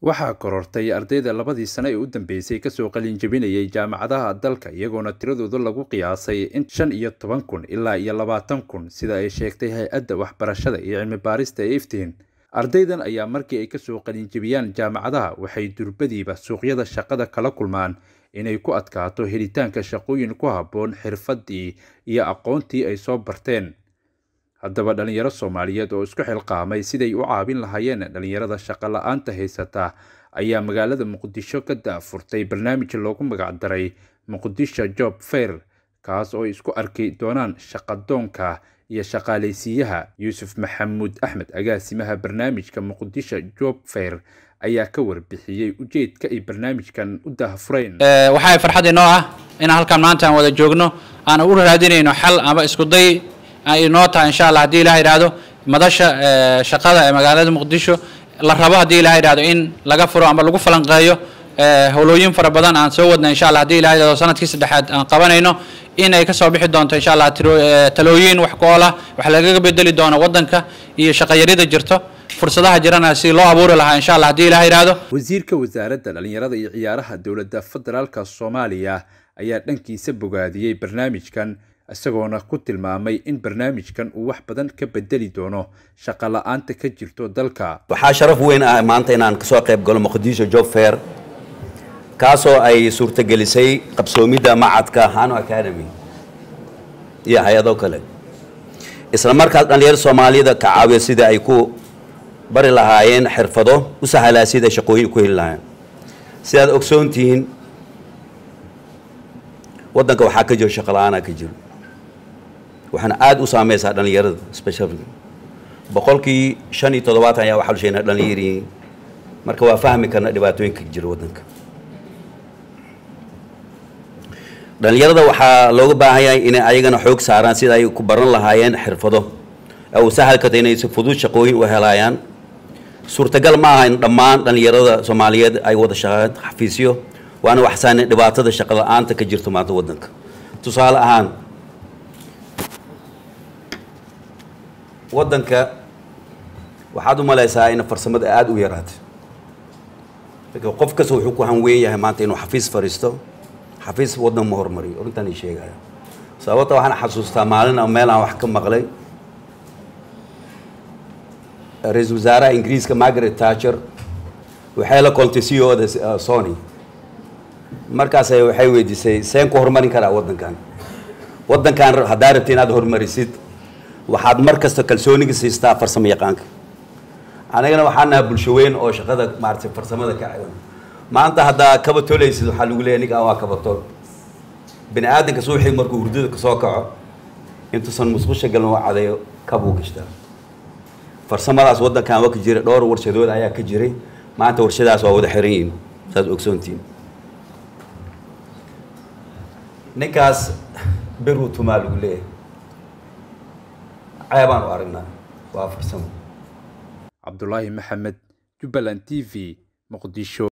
waxaa korortay ardayda labadii sano ee u dambeysay kasoo qalinjabinayay jaamacadaha dalka iyagoona tiradooda lagu qiyaasay in shan iyo toban kun ilaa iyo labaatan kun sida ay sheegtay hay-adda waxbarashada iyo cilmi baarista ee iftiin ardaydan ayaa markii ay kasoo qalinjabiyaan jaamacadaha waxay durbadiiba suuqyada shaqada kala kulmaan inay ku adkaato helitaanka shaqooyin ku habboon xirfadii iyo aqoontii ay soo barteen haddaba dhalinyaro soomaaliyeed oo isku xilqaamay siday u caabin lahaayeen dhalinyarada shaqo la-aanta haysata ayaa magaalada muqdisho ka daafurtay barnaamij loogu magacdaray muqdisho job fair kaas oo ay isku arki doonaan shaqadoonka iyo shaqaalaysiiyaha yuusuf maxamuud axmed agaasimaha barnaamijka muqdisho job fair ayaa ka warbixiyey ujeedka ay barnaamijkan u daahfureen waxaa farxad inoo ah inaan halkan maanta aan wada joogno aan u raadinayno xal ama iskuday inoo tahay insha allah haddii ilaha yidhaahdo madasha shaqada ee magaalada muqdisho la rabo haddii ilaha yidhahdo in laga furo ama lagu falanqeeyo howlooyin fara badan aan soo wadna insha allah haddii ilaha yidhahdo sanadkii saddexaad aan qabanayno in ay kasoo bixi doonto insha allah talooyin wax ku ool ah wax lagaga bedeli doono waddanka iyo shaqayarida jirto fursadaha jirana si loo abuuri lahaa insha allah haddii ilaha yidhaahdo wasiirka wasaaradda dhalinyarada iyo ciyaaraha dowladda federaalka soomaaliya ayaa dhankiisa bogaadiyey barnaamijkan isagoona ku tilmaamay in barnaamijkan uu wax badan ka bedeli doono shaqo la-aanta ka jirto dalka waxaa sharaf weyn ah maanta inaan kasoo qayb galo muqdisho job fair kaasoo ay suurtagelisay qabsoomidda macadka hano academy iyo hay-ado kale isla markaas dhalinyaro soomaalida ka caawiya sida ay ku bari lahaayeen xirfado u sahalaa sida shaqooyin ku heli lahaayeen sidaad ogsoontihiin waddanka waxaa ka jiro shaqo la-aanaa ka jiro waxaana aada u saameysaa dhalinyarada specially boqolkii shan iyo toddobaatan ayaa waxaa lusheynaa dhalinyariin marka waa fahmi karna dhibaatooyinka jira waddanka dhalinyarada waxaa looga baahan yahay inay ayagana xoog saaraan sida ay ku baran lahaayeen xirfado uu sahal karta inay si fudud shaqooyin u helayaan suurtagal ma aha in dhammaan dhalinyarada soomaaliyeed ay wada shaqeeyaan xafiisyo waana waxsaane dhibaatada shaqo la-aanta ka jirto maanta waddanka tusaale ahaan waddanka waxaad u malaysaa in farsamada aada u yaraatay qof kasta wuxuu ku hanweyn yahay maanta inuu xafiis fadhiisto xafiis waddan ma hormariyo arrintan ii sheegaya sababta waxaan xasuustaa maalin a meel aan wax ka maqlay ra-iisul wasaaraha ingiriiska margaret thatcher waxay la koltay c o da sony markaas waxay weydiisay seen ku horumarin karaa waddankan waddankan haddaa rabti inaad horumarisid waxaad mar kasta kalsooniga siistaa farsamo yaqaanka anagana waxaa naha bulsho weyn oo shaqada maaratay farsamada ka ciwan maanta haddaa kaba tolaysid waxaa lagu leeyahy ninkaan waa kaba tol bini aadanka suuxii markuu hurdada kasoo kaco intuusan musqusha galin waa cadeeyo kabuu gashtaa farsamadaas waddankan waa ka jira dhowr warshadood ayaa ka jiray maanta warshadaas waa wada xiran yihin saas ogsoontiin ninkaas beruu tumaa lagu leeyahay ceebaan u aragnaa waa farsamo cabdulaahi maxamed jubbaland t v muqdisho